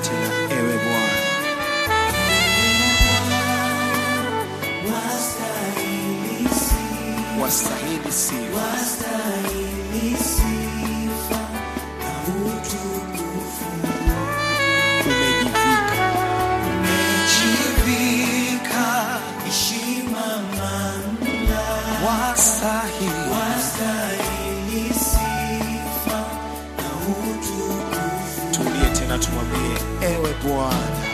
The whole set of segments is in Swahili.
tena, ewe Bwana. Wastahili sifa. Umejivika wastahili. Tulie tena, tumwambie ewe Bwana,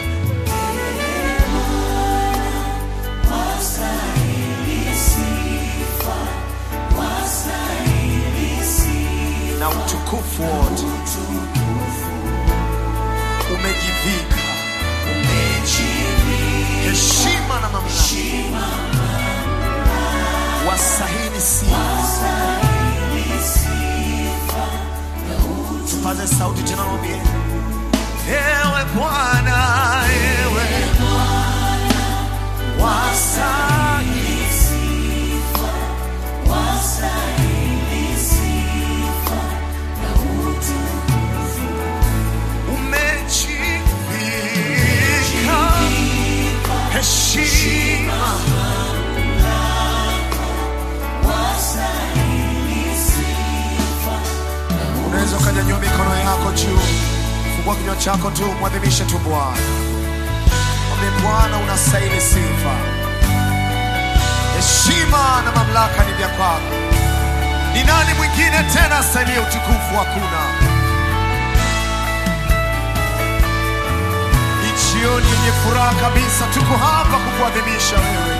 na utukufu wote umejivika, heshima na mamlaka, wastahili sifa. Tupaze sauti tena, mwambie ewe Bwana, ewe wastahili umejivika heshima unaweza ukanyanyua mikono yako juu fungua kinywa chako tu mwadhimishe tu bwana mwambie bwana unastahili sifa heshima na mamlaka ni vya kwako ni nani mwingine tena astahili utukufu hakuna ni jioni yenye furaha kabisa tuko hapa kukuadhimisha wewe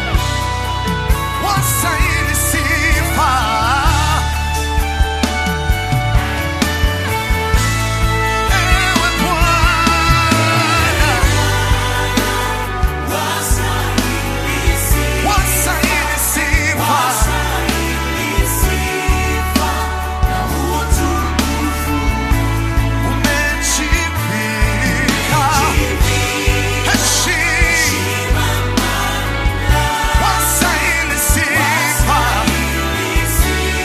wastahili sifa Ewe Bwana, wastahili sifa. Umejivika heshima, wastahili sifa.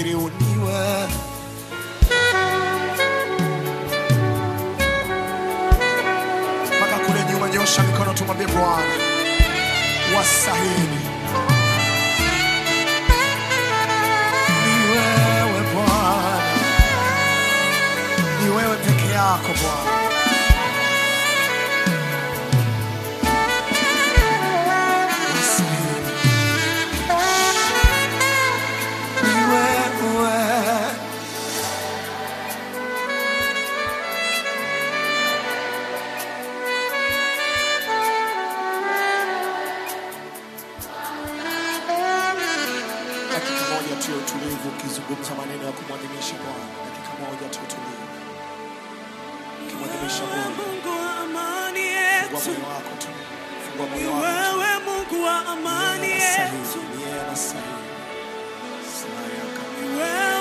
unastahili uniwe mpaka kule nyuma. Nyosha mikono, tumwambie Bwana wastahili. Ni wewe Bwana, ni wewe peke yako Bwana. Wastahili. Ni wewe. Dakika moja tu ya utulivu, ukizungumza maneno ya kumwadhimisha Bwana. Dakika moja tu utulivu, ukimwadhimisha Bwana. Mungu wa amani Fungua yetu, moyo wako tu, fungua ni moyo wako tu. wewe Mungu wa amani yetu, Ni yeye anastahili, ni yeye anastahili. Sina yaka. ni wewe